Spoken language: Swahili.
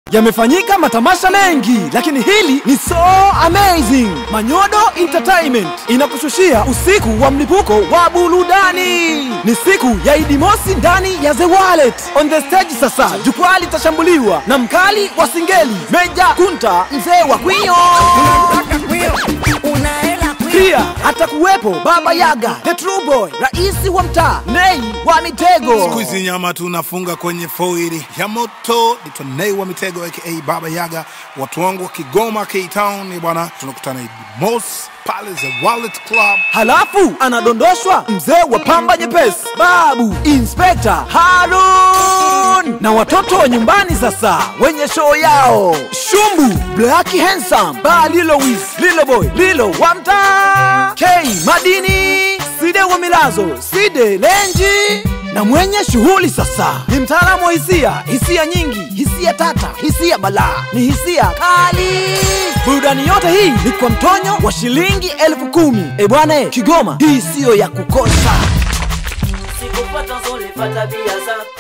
Yamefanyika matamasha mengi, lakini hili ni so amazing. Manyodo Entertainment inakushushia usiku wa mlipuko wa burudani. Ni siku ya Idi Mosi ndani ya The Wallet. On the stage sasa, jukwaa litashambuliwa na mkali wa singeli Meja Kunta, mzee wa kwio. Pia atakuwepo Baba Yaga, the true boy, raisi wa mtaa, Nei wa Mitego. Siku hizi nyama tunafunga kwenye foili ya moto. Nitwa Nei wa Mitego aka Baba Yaga. Watu wangu wa Kigoma K-Town ni bwana, tunakutana Idi Mosi pale The Wallet Club. Halafu anadondoshwa mzee wa pamba nyepesi, Babu Inspector Harun na watoto wa nyumbani sasa wenye show yao Shumbu, Black Handsome, Ba Lilo Wiz, Lilo Boy, Lilo wa mtaa, K Madini, Side wa Milazo, Side Lenji na mwenye shughuli sasa ni mtaalamu wa hisia, hisia nyingi, hisia tata, hisia balaa, ni hisia kali. Burudani yote hii ni kwa mtonyo wa shilingi elfu kumi. E bwana, Kigoma, hii siyo ya kukosa. sikupata zolifata bia zako